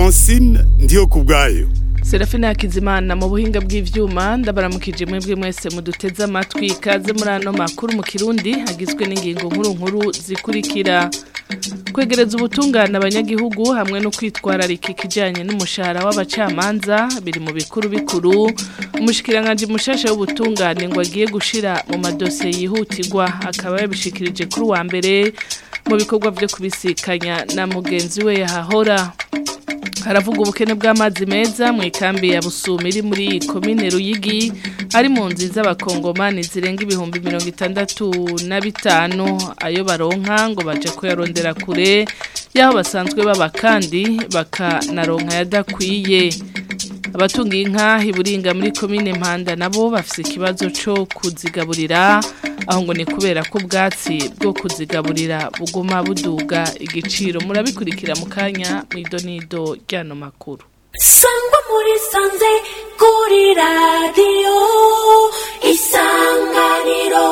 francine ndiyo ku bwayo Serafina Hakizimana mu buhinga bw'ivyuma ndabaramukije mwebwe mwese muduteze amatwi kaze muri ano makuru mu Kirundi hagizwe n'ingingo nkuru nkuru zikurikira kwegereza ubutungane abanyagihugu hamwe no kwitwararika ikijanye n'umushahara w'abacamanza biri mu bikuru bikuru umushikiranganje mushasha w'ubutungane ngo agiye gushira mu madosiye yihutirwa akaba yabishikirije kuri wa mbere mu bikorwa vyo kubisikanya na mugenzi we yahahora haravuga ubukene bw'amazi meza mu ikambi ya Busumi iri muri komine Ruyigi ari mu nzi z'abakongomani zirenga ibihumbi mirongo itandatu na bitanu ayo baronka ngo baje kuyarondera kure y'aho basanzwe baba kandi bakanaronka yadakwiye abatunga inka iburinga muri komine Mpanda nabo bafise ikibazo cyo kuzigaburira aho ngo ni kubera ko ubwatsi bwo kuzigaburira buguma buduga igiciro murabikurikira mu kanya mu idonido ry'ano makuru sangwa muri sanze kuri radiyo isanganiro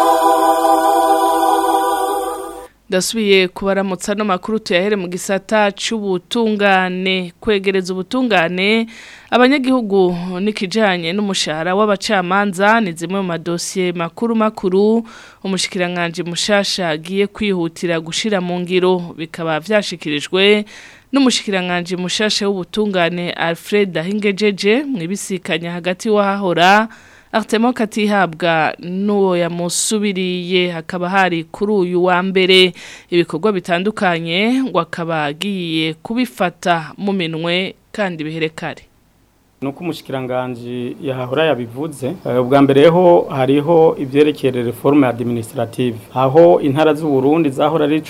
ndasubiye kubaramutsa no makuru tuyahere mu gisata c'ubutungane kwegereza ubutungane abanyagihugu nikijanye n'umushahara w'abacamanza ni zimwe mu madosiye makuru makuru umushikiranganje mushasha agiye kwihutira gushira mu ngiro bikaba vyashikirijwe n'umushikiranganje mushasha w'ubutungane Alfred Ahingejeje mwibisikanya hagati wahahora Artemo katihabwa n'uwo yamusubiriye hakaba hari kuri uyu wa mbere ibikorwa bitandukanye ngo akaba agiye kubifata mu minwe kandi biherekare nuko umushikiranganje yahahora yabivuze ubwa mbere ho hariho ivyerekeye reforme administrative aho intara z'u Burundi zahora ari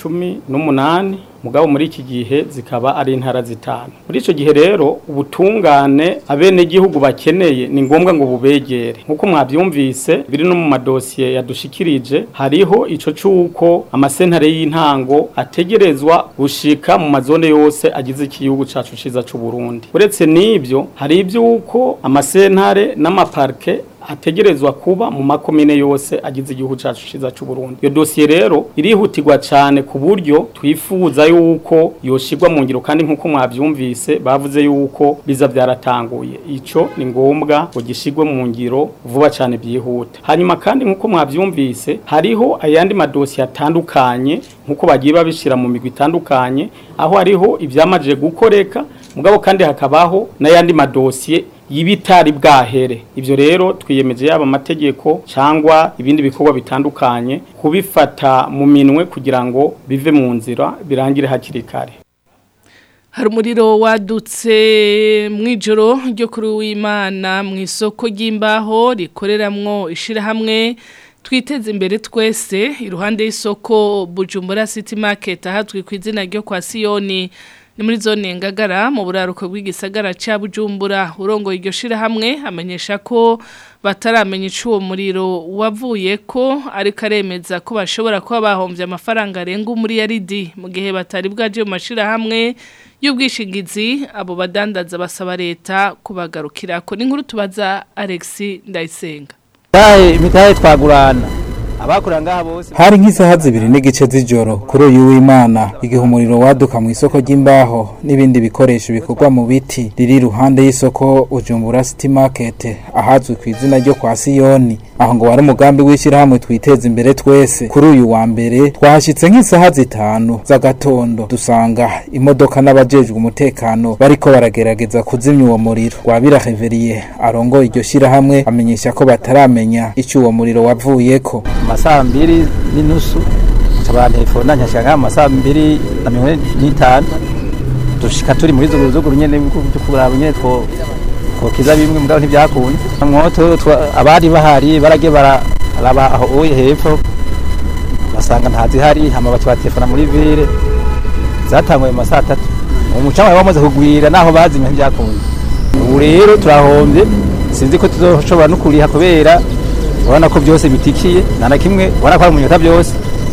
18 mugabo muri iki gihe zikaba ari intara zitanu muri ico gihe rero ubutungane abene gihugu bakeneye ni ngombwa ngo bubegere nkuko mwavyumvise biri no mu madosiye yadushikirije hariho ico cuko amasentare y'intango ategerezwa gushika mu mazone yose agize igihugu cacu ciza c'u Burundi uretse nivyo hari ivyuko amasentare n'amaparke ategerezwa kuba mu makomine yose agize igihugu cacu ciza c'u Burundi iyo dossier rero irihutirwa cyane ku buryo twifuza yuko yoshirwa mu ngiro kandi nkuko mwavyumvise bavuze yuko biza byaratanguye ico ni ngombwa ngo gishirwe mu ngiro vuba cyane byihuta hanyuma kandi nkuko mwavyumvise hariho ayandi madossier atandukanye nkuko bagiye babishira mu migwi itandukanye aho hariho ivyamaje gukoreka mugabo kandi hakabaho n'ayandi madosiye y'ibitari bwahere ivyo rero twiyemeje yaba amategeko cyangwa ibindi bikorwa bitandukanye kubifata mu minwe kugira ngo bive mu nzira birangire hakiri kare hari umuriro wadutse mu ijoro ryo kuri w'imana mu isoko ry'imbaho rikoreramwo ishyirahamwe twiteze imbere twese iruhande y'isoko bujumbura city market ahatwi ku izina ryo kwa siyoni ni muri zone ngagara mu buraruko bw'igisagara cya bujumbura urongoye iryo shirahamwe amenyesha ko bataramenya icuwo muriro wavuye ko ariko aremeza ko bashobora kuba bahombye amafaranga arenga umuriyaridi mu gihe batari bwaje mu mashirahamwe y'ubwishingizi abo badandaza basaba leta kubagarukira ko n'inkuru tubaza Alex Ndayisenga imitahe twagurana abakora ngaha bose hari nk'isaha zibiri n'igice z'ijoro kuri uyu w'imana igihe umuriro waduka mu isoko ry'imbaho n'ibindi bikoresho bikorwa mu biti riri iruhande y'isoko ujumbura city market ahazwi ku izina ryo kwa siyoni aho ngo wari umugambi w'ishyirahamwe twiteza imbere twese kuri uyu wa mbere twahashyitse nk'isaha zitanu z'agatondo dusanga imodoka n'abajejwe umutekano bariko baragerageza kuzimya uwo muriro rwabira reveriye arongoye iryo shyirahamwe amenyesha ko bataramenya icyo uwo muriro wavuyeko amasaha mbiri n'inusu nshabara telefone nkashaka amasaha mbiri na mirongo ine n'itanu dushika turi muri zuguruzuguru nyene byo kuraba nyene two twokiza bimwe mugabo ntibyakunze mwoto abari bahari baragiye baraba aho uye hepfo basanga ntazihari hama baca batelefona muri vire zatanguye mu masaha atatu umucanga wari wamaze kugwira naho bazimya ntibyakunze ubu rero turahombye sinzi ko tuzoshobora no kuriha kubera urabona ko byose bitikiye nta na kimwe ubona ko ari umunyota byose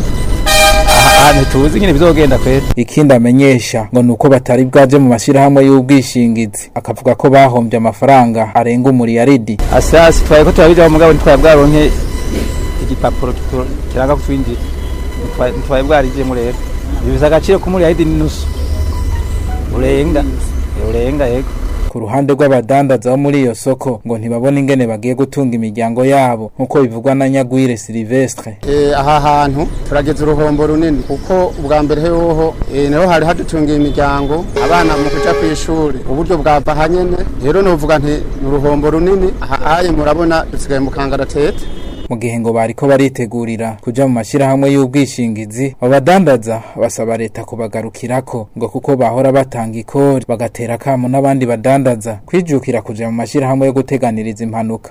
ahantu tuzi nyine bizogenda kwera ikindi amenyesha ngo nuko batari bwaje mu mashirahamwe y'ubwishingizi akavuga ko bahombye amafaranga arenga umuriyaridi asasi twaye ko turabijya mugabo ntitwaye bwaronke igipapuro kiranga kutwinjira ntitwaye bwarijemo rero bibuza agaciro k'umuriyaridi n'inusu urenga yorenga yego ku ruhande rw'abadandaza bo muri iyo soko ngo ntibabone ingene bagiye gutunga imiryango yabo nk'uko bivugwa na Nyagwire Silvestre Eh, aha hantu turageze uruhombo runini kuko ubwa mbere hoho eh, niho hari hadutungiye imiryango abana mu kuja ku ishuri uburyo bwava hanyene rero novuga nti ni uruhombo runini aha aye murabona dusigaye mu kangaratete mu gihe ngo bariko baritegurira kuja mu mashirahamwe y'ubwishingizi abo badandaza basaba leta kubagarukirako ngo kuko bahora batanga ikori bagatera kamo n'abandi badandaza kwijukira kuja mu mashirahamwe yo guteganiriza impanuka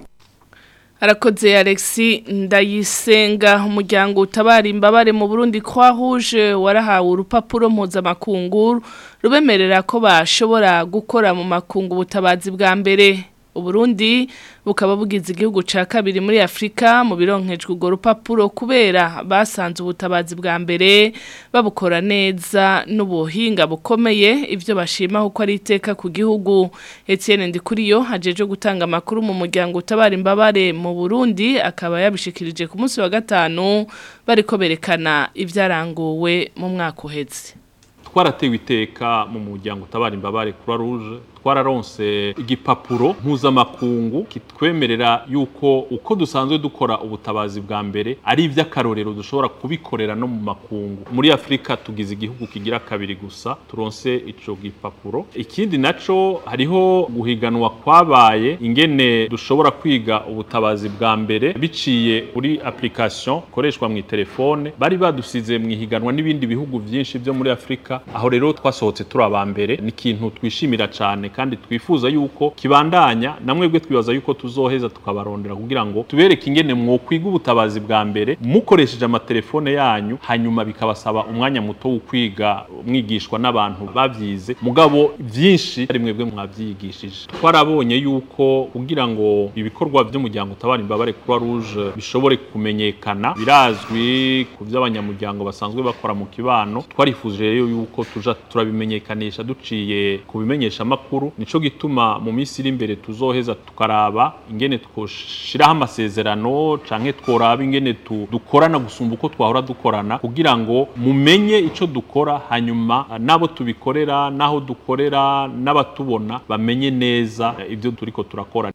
Arakoze Alexi Ndayisenga umuryango utabara imbabare mu Burundi kwa Rouge warahawe urupapuro mpuzamakungu rubemerera ko bashobora gukora mu makungu ubutabazi bwa mbere Uburundi bukaba bugize igihugu ca kabiri muri Afrika mu bironkejwe urwo rupapuro kubera basanze ubutabazi bwa mbere babukora neza n'ubuhinga bukomeye ivyo bashima kuko ari iteka ku gihugu Etienne Ndikuriyo hajeje gutanga amakuru mu muryango utabara imbabare mu Burundi akaba yabishikirije ku munsi wa gatanu bariko berekana ivyaranguwe mu mwaka uheze twaratewe iteka mu muryango utabara imbabare Croix Rouge twararonse igipapuro mpuzamakungu kitwemerera yuko uko dusanzwe dukora ubutabazi bwa mbere ari iby'akarorero dushobora kubikorera no mu makungu muri afurika tugize igihugu kigira kabiri gusa turonse ico gipapuro ikindi naco hariho guhiganwa kwabaye ingene dushobora kwiga ubutabazi bwa mbere biciye kuri application ikoreshwa mu telefone bari badusize mu ihiganwa n'ibindi bihugu byinshi byo muri afurika aho rero twasohotse turi aba mbere ni ikintu twishimira cyane kandi twifuza yuko kibandanya namwebwe twibaza yuko tuzoheza tukabarondera kugira ngo tubereke ingene mwokwiga ubutabazi bwa mbere mukoresheje amatelefone yanyu hanyuma bikabasaba umwanya muto wo kwiga mwigishwa n'abantu babyize mugabo byinshi ari mwebwe mwabyigishije twarabonye yuko kugira ngo ibikorwa by'umuryango utabara imbabare Croix Rouge bishobore kumenyekana birazwi ku by'abanyamuryango basanzwe bakora mu kibano twarifuje rero yuko tuja turabimenyekanisha duciye ku bimenyesha makuru nico gituma mu minsi iri imbere tuzoheza tukaraba ingene twoshiraho amasezerano canke tworaba ingene tu, dukorana gusumba uko twahora dukorana kugira ngo mumenye ico dukora hanyuma nabo tubikorera naho dukorera n'abatubona bamenye neza eh, ibyo turiko turakora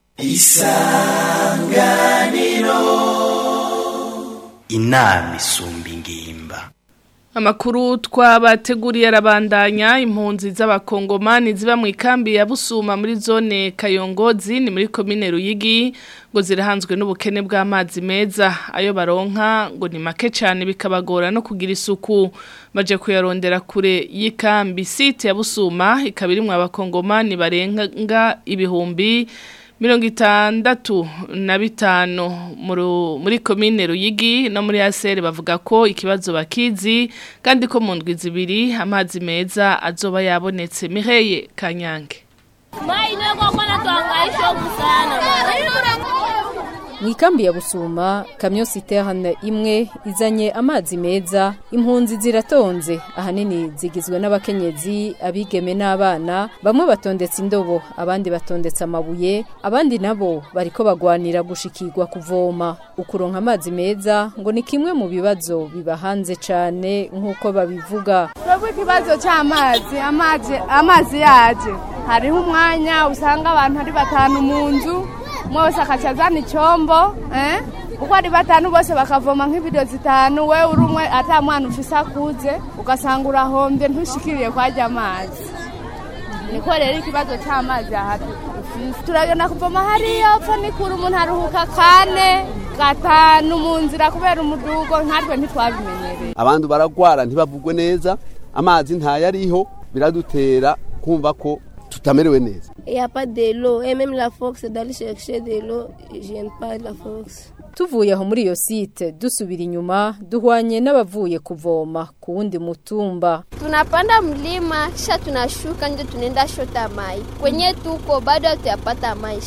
inama isumba ingimba Amakuru twabateguriye arabandanya impunzi z'abakongomani ziba mu ikambi ya Busuma muri zone Kayongozi ni muri komine Ruyigi ngo zirahanzwe n'ubukene bw'amazi meza ayo baronka ngo ni make cyane bikabagora no kugira isuku baje kuyarondera kure y'ikambi site ya Busuma ikaba irimwo abakongomani barenga ibihumbi mirongo itandatu na bitanu muru- muri komine Ruyigi no muri ASR bavuga ko ikibazo bakizi kandi ko mu ndwi zibiri amazi meza azoba yabonetse Mireye Kanyange mu ikambi ya busuma kamyo siterne imwe izanye amazi meza impunzi ziratonze ahanini zigizwe n'abakenyezi abigeme n'abana bamwe batondetse indobo abandi batondetse amabuye abandi nabo bariko bagwanira gushikirwa kuvoma ukuronka amazi meza ngo ni kimwe mu bibazo biba hanze cane nk'uko babivuga twebwe ikibazo cy'amazi amazi amazi yaje hariho umwanya usanga abantu ari batanu mu nzu umwe wese akaca azana icyombo eh? uko ari batanu bose bakavoma nk'ibido zitanu we uri umwe ata mwana ufise akuze ugasanga urahombye ntushikiriye kwajya amazi niko rero ikibazo cy'amazi aha dufise turagenda kuvoma hariya upfa nikura umuntu aruhuka kane gatanu mu nzira kubera umudugo nkatwe ntitwabimenyereye abantu baragwara ntibavugwe neza amazi ntayariho biradutera kumva ko tutamerewe neza Il n'y a pas de l'eau. Et même la force d'aller chercher de l'eau, je n'aime pas la force. tuvuye aho muri iyo site dusubira inyuma duhwanye n'abavuye kuvoma ku wundi mutumba Tunapanda mlima kisha tunashuka ndio tunaenda shota mai. Kwenye tuko bado hatuyapata maji.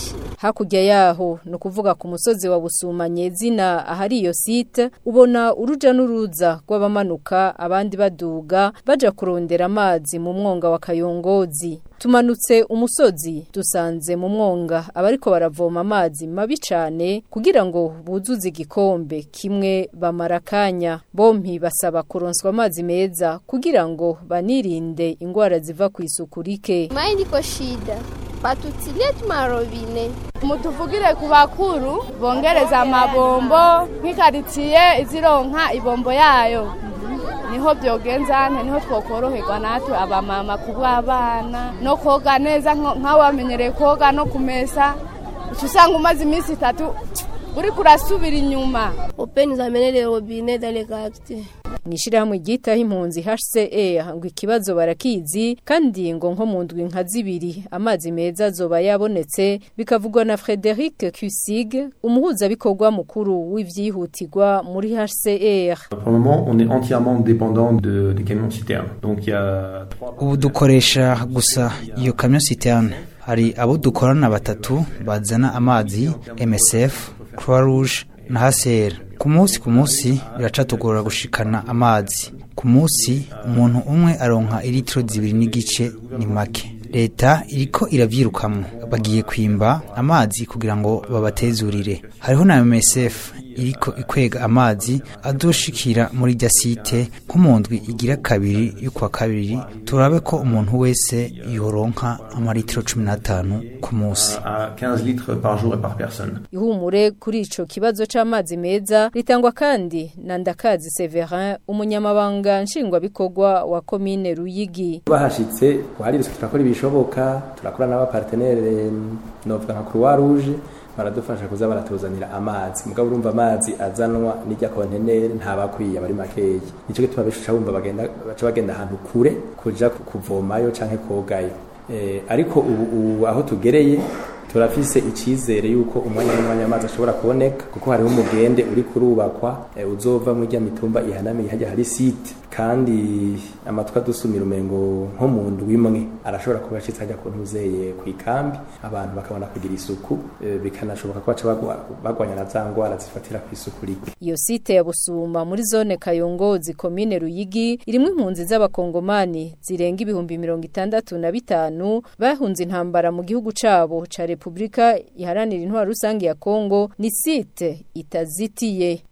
hakurya yaho no kuvuga ku musozi wa Busuma nyezina ahari iyo site ubona uruja n'uruza rw'abamanuka abandi baduga baja kurondera amazi mu mwonga wa Kayongozi tumanutse umusozi dusanze mu mwonga abariko baravoma amazi mabi cane kugira ngo buzuze igikombe kimwe bamara kanya bompi basaba kuronswa amazi meza kugira ngo banirinde ingwara ziva ku isuku rike Mai ndiko shida patutilie tumarobine mutuvugire ku bakuru bongereza amabombo nk'ikaritsiye izironka ibombo yayo niho byogenza nte niho twokoroherwa natwe abamama kubw'abana no koga neza nk'aho bamenyereye koga no kumesa uca usanga umaze iminsi itatu uri kurasubira inyuma openi zamenere robine dale quartier mwishirahamwe ryitaho impunzi HCR ngo ikibazo barakizi kandi ngo nko mu ndwi nka zibiri amazi meza azoba yabonetse bikavugwa na Frederic Cusig umuhuza bikorwa mukuru w'ivyihutirwa muri HCR Pour le moment, on est entièrement dépendant de, des camions citernes. Donc il y a trois ubu dukoresha gusa iyo kamyo citerne hari abo dukorana batatu bazana amazi MSF Croix Rouge na HCR ku munsi ku munsi biracatugora gushikana amazi ku munsi umuntu umwe aronka ilitiro zibiri n'igice ni make leta iriko iravyirukamwo bagiye kwimba amazi kugira ngo babatezurire hariho na MSF iriko ikwega amazi azoshikira muri rya site nko mu ndwi igira kabiri y'ukwa kabiri turabe ko umuntu wese yoronka amaritiro cumi n'atanu ku munsi à 15 litres par jour et par personne. ihumure kuri ico kibazo c'amazi meza ritangwa kandi na Ndakazi Severin umunyamabanga nshingwabikorwa wa komine Ruyigi bahashitse twaririse turakora ibishoboka turakora n'abapartenere novuga nka Croix Rouge baradufasha kuza baratuzanira amazi mugabo urumva amazi azanwa n'ijya kontenere ntabakwiye bari makeyi nico gituma bishusha bumva bagenda baca bagenda ahantu kure kuja kuvomayo canke kogayo eh, ariko ubu, ubu aho tugereye turafise icizere yuko umwanya n'umwanya amazi ashobora kuboneka kuko hariho umugende uri kurubakwa e, uzova mu rya mitumba ihanamiye hajya hari site kandi amatwa dusumira umengo nko mu ndwi imwe arashobora kuba ashitse hajya ku ntuzeye ku ikambi abantu bakabona kugira isuku e, bikanashoboka ko baca bagwa- bagwanya na za ngwara zifatira ku isuku rike Iyo site ya Busuma muri zone Kayongozi komine Ruyigi irimwo impunzi z'abakongomani zirenga ibihumbi mirongo itandatu na bitanu bahunze intambara mu gihugu cabo ca Republika iharanira intwaro rusange ya Kongo ni site itazitiye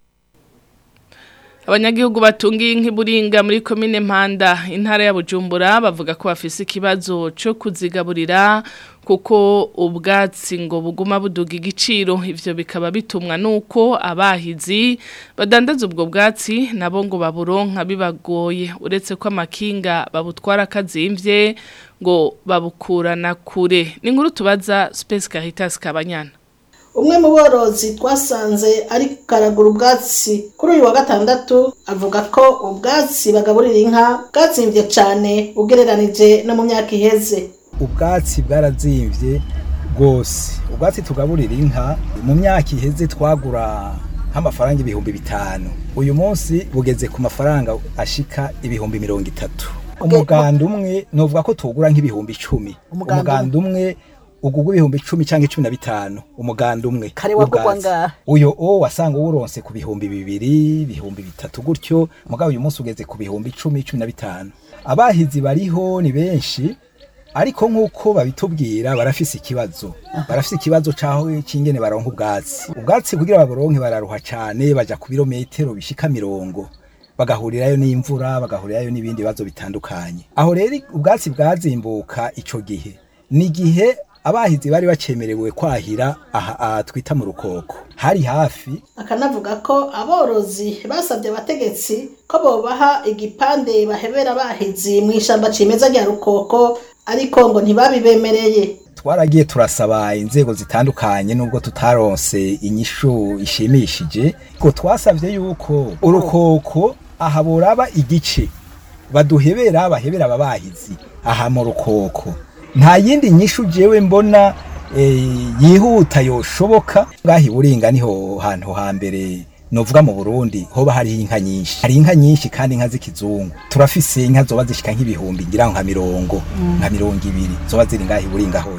Abanyagihugu batungiye nk'iburinga muri komine Mpanda intara ya Bujumbura bavuga ko bafise ikibazo cyo kuzigaburira kuko ubwatsi ngo buguma buduga igiciro ivyo bikaba bitumwa nuko abahizi badandaza ubwo bwatsi nabo ngo baburonka bibagoye uretse ko amakinga babutwara kazimvye ngo babukurana kure ni inkuru tubaza Space Caritas Kabanyana umwe mu borozi twasanze ari karagura ubwatsi kuri uyu wa gatandatu avuga ko ubwatsi bagaburira inka bwatsimbye cyane ugereranije no mu myaka iheze ubwatsi bwarazimvye rwose ubwatsi tugaburira inka mu myaka iheze twagura nk'amafaranga ibihumbi bitanu uyu munsi bugeze ku mafaranga ashika ibihumbi mirongo itatu umuganda umwe novuga ko tugura nk'ibihumbi icumi Umuganda umuganda umwe ugugwa ibihumbi icumi cyangwa icumi na bitanu umuganda umwe Kare wagugwa w'ubwatsi. ngahe? uyo o wasanga uwuronse ku bihumbi bibiri ibihumbi bitatu gutyo mugabo uyu munsi ugeze ku bihumbi icumi cumi na bitanu abahizi bariho ni benshi ariko nk'uko babitubwira barafise ikibazo barafise ikibazo c'aho c'ingene baronka ubwatsi ubwatsi kugira baburonke bararuha cane baja ku birometero bishika mirongo bagahurirayo n'imvura bagahurirayo n'ibindi bibazo bitandukanye aho rero ubwatsi bwazimbuka ico gihe ni igihe abahizi bari bacemerewe kwahira aha aha twita mu rukoko hari hafi akanavuga ko aborozi basabye abategetsi ko bobaha igipande bahebera abahizi mu ishyamba cimeza rya rukoko ariko ngo ntibabibemereye twaragiye turasaba inzego zitandukanye nubwo tutaronse inyishu ishimishije ko twasabye yuko urukoko aha boraba igice baduhebera bahebera ababahizi aha mu rukoko nta yindi nyishu jewe mbona eh, yihuta yoshoboka ngahi buringa niho hantu hambere novuga mu Burundi hoba hari inka nyinshi hari inka nyinshi kandi inka z'ikizungu turafise inka zoba zishika nk'ibihumbi ngira nka mirongo nka mirongo ibiri zoba ziri ngahi buringa honyene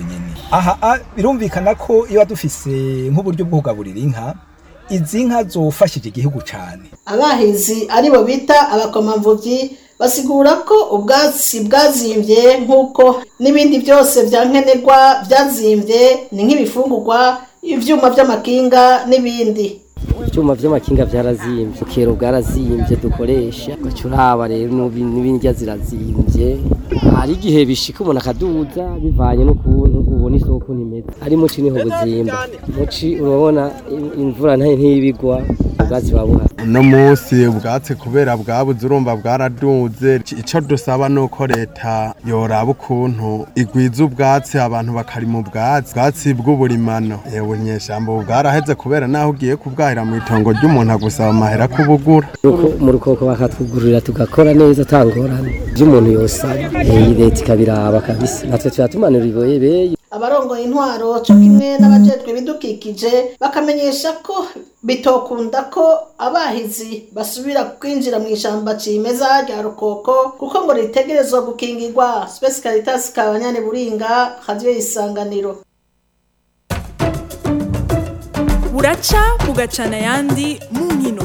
aha ah, birumvikana ko iyo dufise nk'uburyo bwo kugaburira inka izi nka zofashije igihugu cyane abahizi aribo bita abakomamvubyi basigura ko ubwatsi bwazimbye nk'uko n'ibindi byose bya nkenerwa byazimbye ni nk'ibifungurwa ibyuma by'amakinga n'ibindi ibyuma by'amakinga byarazimbye ukero bwarazimbye dukoresha ugaca uraba rero n'ubi- n'ibindya zirazimbye hari igihe bishika umuntu akaduza bivanye n'ukuntu ubona isoko ntimeze ari muci niho buzimba muci urabona im- imvura ntayo ntibigwa ubwatsi babuha uno munsi ubwatsi kubera bwabuze urumva bwaraduze icyo dusaba ni uko leta yoraba ukuntu igwiza ubwatsi abantu bakarima ubwatsi ubwatsi bw'uburimano yewe nyeshambo ubu bwaraheze kubera naho ugiye kubwahira mu itongo ry'umuntu agusaba amahera kubugura Ruko- mu rukoko bakatwugururira tugakora neza atangorane ibyo umuntu yosaba iyi leta ikabiraba kabisa natwe tuba tumanura iboye beye abarongoye intwaro cyo kimwe n'abajejwe ibidukikije bakamenyesha ko bitokunda ko abahizi basubira kwinjira mu ishyamba cimeza rya rukoko kuko ngo ritegerezwa gukingirwa Space Caritas Kabanyane Buringa radio isanganiro buraca bugacana ayandi mu nkino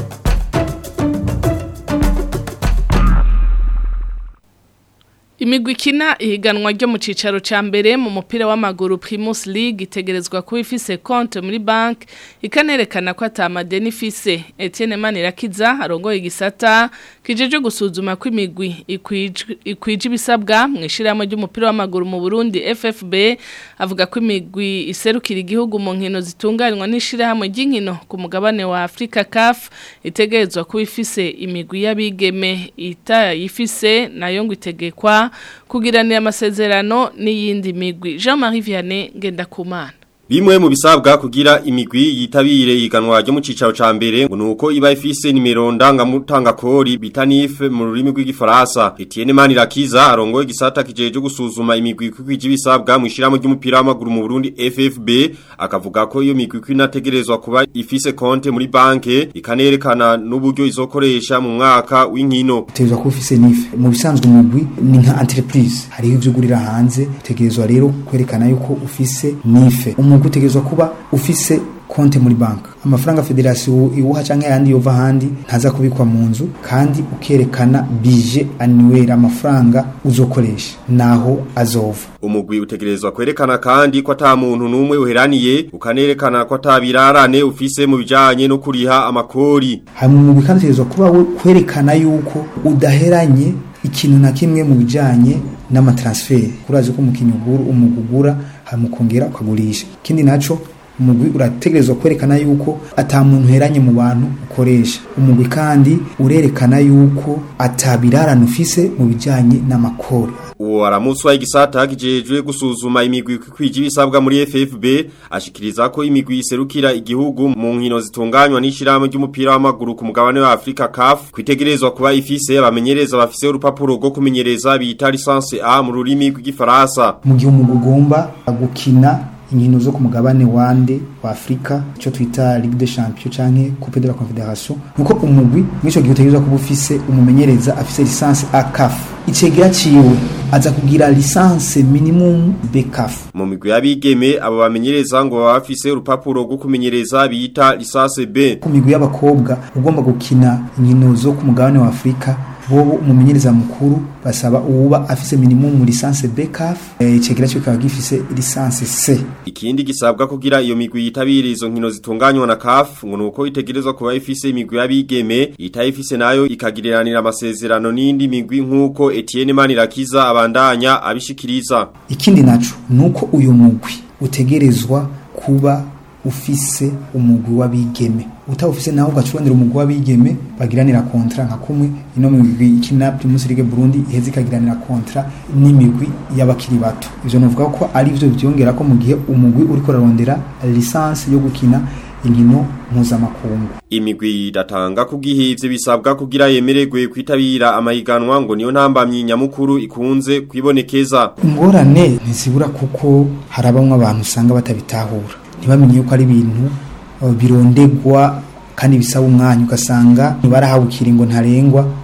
Imigwi ikina ihiganwa ryo mu cicaro ca mbere mu mupira w'amaguru Primus League itegerezwa kuba ifise konte muri bank ikanerekana ko atamadeni ifise Etienne Manirakiza arongoye igisata kijeje gusuzuma ko imigwi ikwij- ikwije ibisabwa mu ishirahamwe ry'umupira w'amaguru mu Burundi FFB avuga ko imigwi iserukira igihugu mu nkino zitunganywa n'ishirahamwe ry'inkino ku mugabane wa Afrika CAF itegerezwa kuba ifise imigwi y'abigeme itayifise nayo ngo itegekwa kugiranira amasezerano n'iyindi migwi Jean-Marie Vianney Ngendakumana Bimwe mu bisabwa kugira imigwi yitabire iganwa ryo mu cicaro ca mbere ngo nuko iba ifise nimero ndangamutanga kori bita NIF mu rurimi rw'igifaransa. Etienne Manirakiza arongoye igisata kijeje gusuzuma imigwi kwije ibisabwa mu ishiramo ry'umupira w'amaguru mu Burundi FFB akavuga ko iyo migwi kwinategerezwa kuba ifise konte muri banke ikanerekana n'uburyo izokoresha mu mwaka w'inkino. utegerezwa kuba ufise nife mu bisanzwe umugwi ni nka entreprise hariho ivyo ugurira hanze utegerezwa rero kwerekana yuko ufise nife umugwi utegerezwa kuba ufise konte muri banka amafaranga federasiyo iwuha canke ayandi yova ahandi ntaza kubikwa mu nzu kandi ukerekana bije annuel amafaranga uzokoresha naho azova Umugwi utegerezwa kwerekana kandi ko ata muntu numwe uheraniye ukanerekana ko atabirarane ufise mu bijanye no kuriha amakori. hanyuma umugwi kandi utegerezwa kuba we kwerekana yuko udaheranye ikintu na kimwe mu bijanye n'amatransferi kurazi ko umukinnyi ugura umugwi ugura hanyuma ukongera ukagurisha ikindi naco umugwi urategerezwa kwerekana yuko ata muntu uheranye mu bantu ukoresha umugwi kandi urerekana yuko atabirarane ufise mu bijanye n'amakori Uwo aramuswa igisata kijejwe gusuzuma imigwi kwije ibisabwa muri FFB ashikiriza ko imigwi iserukira igihugu mu nkino zitunganywa n'ishirahamwe ry'umupira w'amaguru ku mugabane wa Afrika CAF kwitegerezwa kuba ifise abamenyereza bafise urupapuro rwo kumenyereza bita licence A mu rurimi rw'igifaransa. mu gihe umugwi ugomba gukina inkino zo ku mugabane wande wa Afrika ico twita Ligue des Champions canke Coupe de la Confédération nuko umugwi mwico gihe utegerezwa kuba ufise umumenyereza afise licence ACAF icegera ciwe aza kugira licence minimum BCAF Mu migwi y'abigeme abo bamenyereza ngo baba bafise urupapuro rwo kumenyereza bita licence B. ku migwi y'abakobwa ugomba gukina inkino zo ku mugabane wa Afrika bobo umumenyereza mukuru basaba uwuba afise minimum licence BCAF eh, icegera ciwe kikaba gifise licence C Ikindi gisabwa kugira iyo migwi yitabira izo nkino zitunganywa na CAF ngo nuko itegerezwa kuba ifise imigwi y'abigeme itayifise nayo ikagiriranira amasezerano n'indi migwi nkuko Etienne Manirakiza abandanya abishikiriza. ikindi naco nuko uyu mugwi utegerezwa kuba ufise umugwi w'abigeme utawufise naho ugacurondera umugwi w'abigeme bagiranira kontra nka kumwe ino migwi ikina Primus League Burundi iheze ikagiranira kontra n'imigwi y'abakiri bato ivyo novuga ko ari vyo byongera ko mu gihe umugwi uriko urarondera licence yo gukina inkino mpuzamakungu Imigwi idatanga kubwihivye bisabwa kugira yemererwe kwitabira amahiganwa ngo niyo ntambamyi nyamukuru ikunze kwibonekeza. ingorane ntizibura kuko hari abamwe abantu usanga batabitahura ntibamenye yuko ari ibintu uh, birondegwa kandi bisaba umwanya ugasanga barahawe ikiringo ntarengwa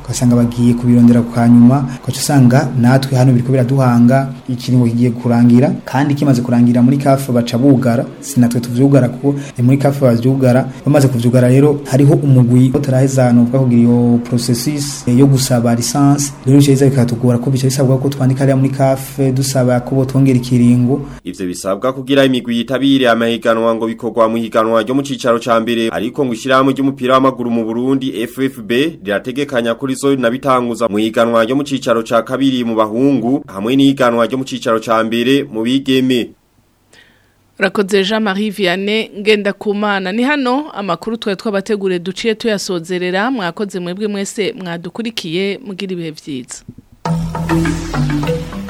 ugasanga bagiye kubirondera ku kanyuma ugaca usanga natwe hano biriko biraduhanga ikiringo kigiye kurangira kandi kimaze kurangira muri kafe baca bugara si natwe tuvyugara kuko ni muri kafe bavyugara bamaze kuvyugara rero hariho umugwi utaraheza novuga kugira iyo processus yo gusaba lisansi rero bica biza bikatugora ko bica bisabwa ko twandika hariya muri kafe dusaba ko botwongera ikiringo Ivyo bisabwa kugira imigwi yitabire amahiganwa ngo bikorwa mu higanwa ryo mu cicaro ca mbere ariko ngo ishirahamwe ry'umupira w'amaguru mu Burundi FFB rirategekanya kuri zo nabitanguza mu higanwa ryo mu cicaro ca kabiri mu bahungu hamwe n'ihiganwa ryo mu cicaro ca mbere mu bigeme Rakoze Jean Marie Vianney ngenda kumana ni hano amakuru twe twabategure duciye tuyasozerera mwakoze mwebwe mwese mwadukurikiye mugira ibihe vyiza